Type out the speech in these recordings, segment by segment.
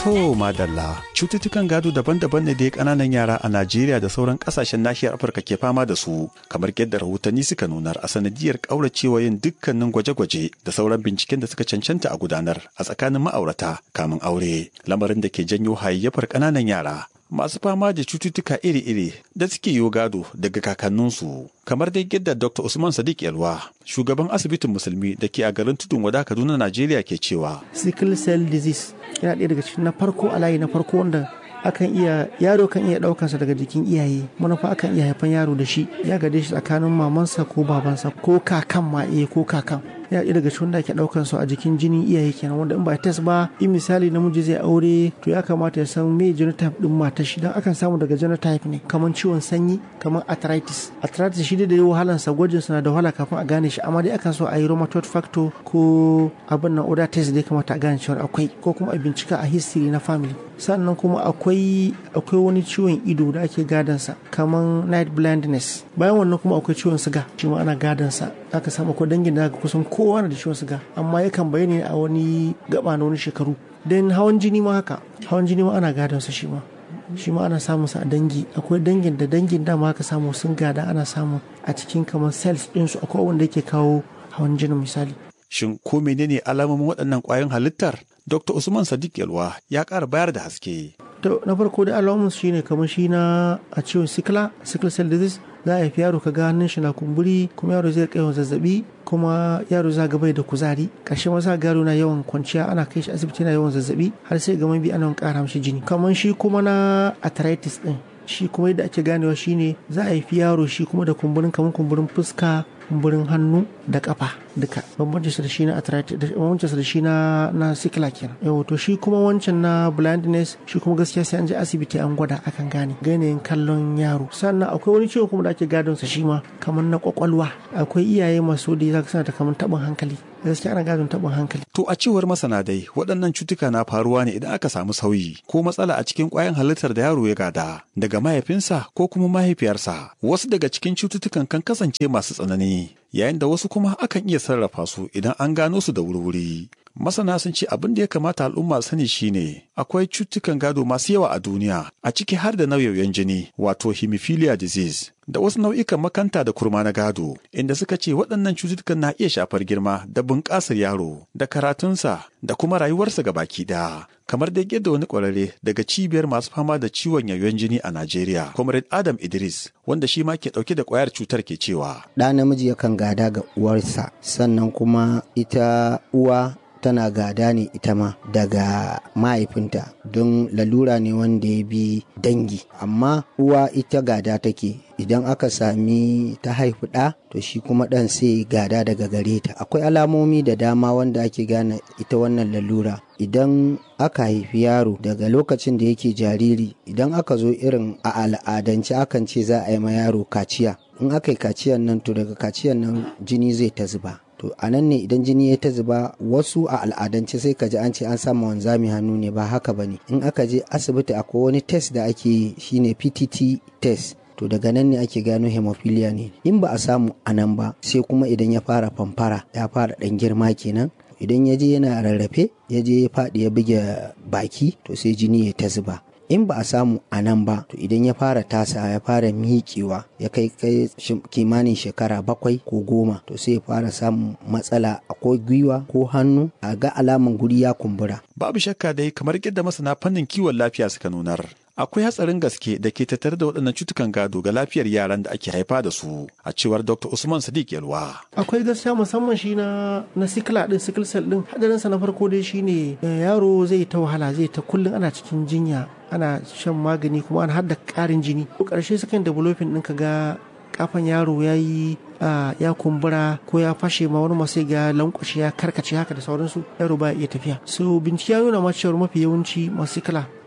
To madalla cututtukan gado daban-daban ne dai kananan yara a Najeriya da sauran kasashen nahiyar Afirka ke fama da su kamar yadda rahotanni suka nunar a sanadiyar kauracewa yin dukkanin gwaje-gwaje da sauran binciken da suka cancanta a gudanar a tsakanin ma'aurata kamin aure lamarin da ke janyo hayayyafar kananan yara masu fama da cututtuka iri-iri da suke yi gado daga kakanninsu kamar dai yadda Dr. Usman Sadiq Yalwa shugaban asibitin musulmi da ke a garin Tudun Wada Kaduna Najeriya ke cewa sickle cell disease yana ɗaya daga cikin na farko a layi na farko wanda akan iya yaro kan iya ɗaukansa daga jikin iyaye manufa akan iya haifan yaro da shi ya gade shi tsakanin mamansa ko babansa ko kakan ma iya ko kakan ya ɗaya daga cikin da ake ɗaukan su a jikin jinin iyaye kenan wanda in ba test ba in misali namiji zai aure to ya kamata ya san me genotype din matar shi dan akan samu daga genotype ne kamar ciwon sanyi kamar arthritis arthritis shi da wahalan sa gwajin na da wahala kafin a gane shi amma dai akan so a yi rheumatoid factor ko abin nan oda test da ya kamata a gane cewa akwai ko kuma a bincika a history na family sannan kuma akwai akwai wani ciwon ido da ake gadansa kamar night blindness bayan wannan kuma akwai ciwon siga shi ma ana gadansa aka samu akwai dangin da kusan kowa na da ciwon siga amma yakan bayyana a wani gaba na wani shekaru dan hawan jini ma haka hawan jini ma ana gadansa shi ma shi ma ana samun sa a dangi akwai dangin da dangin dama aka samu sun gada ana samu a cikin kamar cells ɗinsu akwai wanda yake kawo hawan jini misali shin ko menene alamomin waɗannan ƙwayoyin halittar Dr. Usman Sadiq Yalwa ya ƙara bayar da haske. To na farko da alamun shi ne kamar shi na a ciwon sikila, sickle cell disease za a haifi yaro ka ga hannun shi na kumburi kuma yaro zai yawan zazzabi kuma yaro za ga bai da kuzari ƙarshe ma za ga yaro na yawan kwanciya ana kai shi asibiti na yawan zazzabi har sai ga bi ana ƙara mishi jini kamar shi kuma na arthritis din shi kuma yadda ake ganewa shine za a haifi yaro shi kuma da kumburin kamar kumburin fuska kumburin hannu da kafa duka bambancin su da shi na arthritis bambancin su da shi na na sikila kenan yau to shi kuma wancan na blindness shi kuma gaskiya sai an je asibiti an gwada akan gane ganin kallon yaro sannan akwai wani ciwo kuma da ake gadon sa shi ma kamar na kwakwalwa akwai iyaye masu da zaka sana ta kamar tabin hankali gaskiya ana gadon tabin hankali To a cewar masana dai waɗannan cutuka na faruwa ne idan aka samu sauyi ko matsala a cikin ƙwayan halittar da yaro ya gada daga mahaifinsa ko kuma mahaifiyarsa. Wasu daga cikin cututtukan kan kasance masu tsanani yayin da wasu kuma akan iya sarrafa su idan an gano su da wuri-wuri. Masana sun ce abin da ya kamata al'umma sani shine akwai cutukan gado masu yawa a duniya a ciki har da nauyoyin jini wato hemophilia disease da wasu nau'ikan makanta da kurma na gado inda suka ce waɗannan cututtukan na iya shafar girma da bunƙasar yaro da karatunsa da kuma rayuwarsa ga baki ɗaya kamar da yadda wani ƙwararre daga cibiyar masu fama da ciwon yayon jini a Najeriya comrade Adam Idris wanda shi ma ke ɗauke da ƙwayar cutar ke cewa ɗa namiji yakan gada ga uwarsa sannan kuma ita uwa tana gada ne ita ma daga mahaifinta don lalura ne wanda ya bi dangi amma uwa ita gada take idan aka sami ta haifi ɗa to shi kuma ɗan sai gada daga gare ta akwai alamomi da dama wanda ake gane ita wannan lalura idan aka haifi yaro daga lokacin da yake jariri idan aka zo irin a al'adance akan ce za a yi ma yaro kaciya in aka yi kaciyan nan to daga kaciyan nan jini zai ta zuba to a nan ne idan jini ya ta zuba wasu a al'adance sai ka ji an ce an samu wanzami hannu ne ba haka ba ne in aka je asibiti akwai wani test da ake yi shine ptt test to daga nan ne ake gano hemophilia ne in ba a samu a nan ba sai kuma idan ya fara famfara ya fara dan girma kenan idan ya je yana rarrafe ya je ya faɗi ya buge baki to sai jini ya ta zuba in ba a samu a nan ba to idan ya fara tasa ya fara miƙewa ya kai kai kimanin shekara bakwai ko goma to sai ya fara samun matsala ko gwiwa ko hannu a ga alaman guri ya kumbura babu shakka dai kamar yadda masana fannin kiwon lafiya suka nunar akwai hatsarin gaske da ke tattare da waɗannan cutukan gado ga lafiyar yaran da ake haifa da su a cewar dr usman sadiq yalwa akwai gaskiya musamman shi na na sikila din sickle cell din hadarin sa na farko dai shine yaro zai ta wahala zai ta kullun ana cikin jinya ana shan magani kuma ana hada karin jini ko karshe sukan developing din ka ga kafan yaro ya yi ya kumbura ko ya fashe ma wani masu ga lankwashe ya karkace haka da sauransu yaro ba iya tafiya so bincike ya nuna ma cewar mafi yawanci masu kala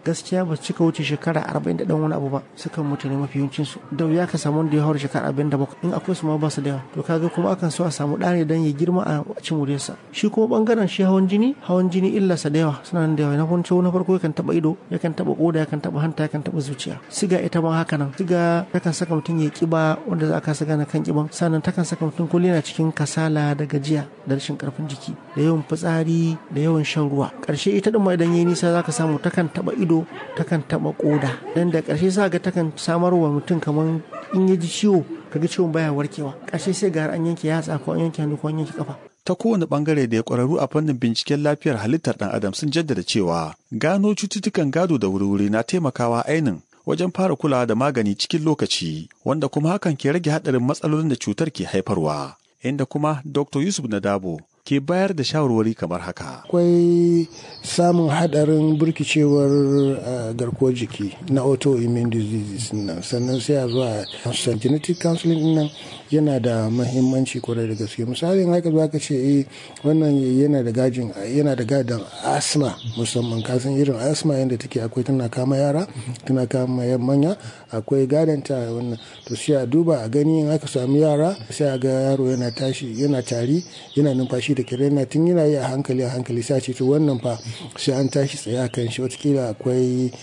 gaskiya ba su cika wuce shekara arba'in da ɗan wani abu ba sukan mutu ne mafi yawancin su da wuya ka samu wanda ya haura shekara arba'in da bakwai in akwai su ma ba su da yawa to kaga kuma akan so a samu ɗa ne don ya girma a cin wuriyarsa shi kuma bangaren shi hawan jini hawan jini illarsa da yawa suna nan da yawa na farko na farko yakan taɓa ido yakan taɓa koda yakan taɓa hanta yakan taɓa zuciya siga ita ma haka nan siga takan saka mutum ya kiba wanda za ka saka na kan kiban sannan takan saka mutum kullum yana cikin kasala da gajiya da rashin karfin jiki da yawan fitsari da yawan shan ruwa karshe ita din ma idan yayi nisa zaka samu takan taba ido takan taba koda dan da karshe za ga takan samar wa mutum kaman in ya ji ciwo kaga ciwon baya warkewa karshe sai ga an yanke yatsa ko an yanke hannu ko an yanke kafa ta kowane bangare da ya kwararru a fannin binciken lafiyar halittar dan adam sun jaddada cewa gano cututtukan gado da wuri-wuri na taimakawa ainin wajen fara kulawa da magani cikin lokaci wanda kuma hakan ke rage haɗarin matsalolin da cutar ke haifarwa inda kuma dr yusuf nadabo ke bayar da shawarwari kamar haka. Akwai samun hadarin burkicewar garkuwar jiki na autoimmune diseases nan sannan sai a zuwa genetic counseling nan yana da mahimmanci kwarai da gaske misali haka za ka ce eh wannan yana da gajin yana da gadon asma musamman kasan irin asma yadda take akwai tana kama yara tana kama manya akwai gadon ta wannan to sai a duba a gani in aka samu yara sai a ga yaro yana tashi yana tari yana numfashi da kire yana tun yana yi a hankali a hankali sai ce to wannan fa sai an tashi tsaye a kan shi watakila akwai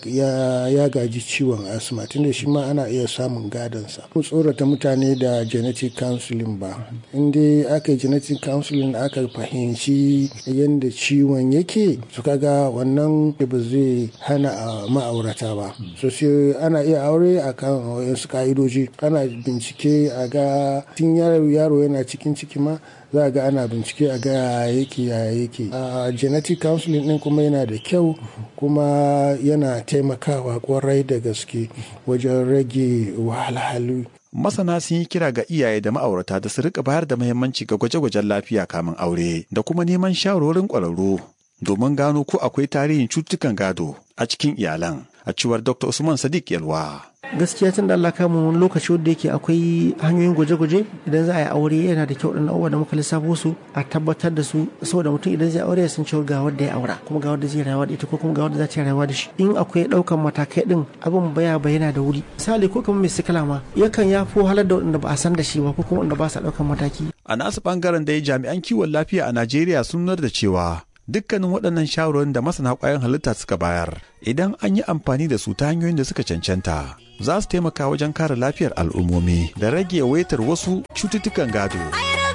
ya gaji ciwon asma tunda shi ma ana iya samun gadonsa mu tsorata mutane da genetic counseling ba in dai aka yi genetic counseling aka fahimci yadda ciwon yake su kaga wannan ba zai hana a ma'aurata ba so sai ana iya aure a kan wasu ka'idoji ana bincike a ga tun yaro yana cikin ciki ma za a ga ana bincike a ga yake ya yake a genetic counseling din kuma yana da kyau kuma yana taimakawa kwarai da gaske wajen rage wahalhalu masana sun yi kira ga iyaye da ma'aurata da su rika bayar da muhimmanci ga gwaje-gwajen lafiya kamin aure da kuma neman shawarorin ƙwararru domin gano ko akwai tarihin cututtukan gado a cikin iyalan a cewar dr usman sadiq yalwa gaskiya tun da Allah kama wani lokaci wanda yake akwai hanyoyin gwaje-gwaje idan za a yi aure yana da kyau ɗan abubuwa da muka lissafo su a tabbatar da su saboda mutum idan zai aure ya san cewa ga wanda ya aura kuma ga wanda zai rayuwa da ita ko kuma ga wanda za ta rayuwa da shi in akwai ɗaukan matakai ɗin abin baya bayyana da wuri misali ko kamar mai sikila ma yakan ya fi halar da wanda ba a san da shi ba ko kuma wanda ba sa ɗaukan mataki. a nasu ɓangaren da jami'an kiwon lafiya a najeriya sun nuna da cewa dukkanin waɗannan shawarwarin da masana ƙwayoyin halitta suka bayar idan an yi amfani da su ta hanyoyin da suka cancanta za su taimaka wajen kare lafiyar al'ummomi da rage yawaitar wasu cututtukan gado.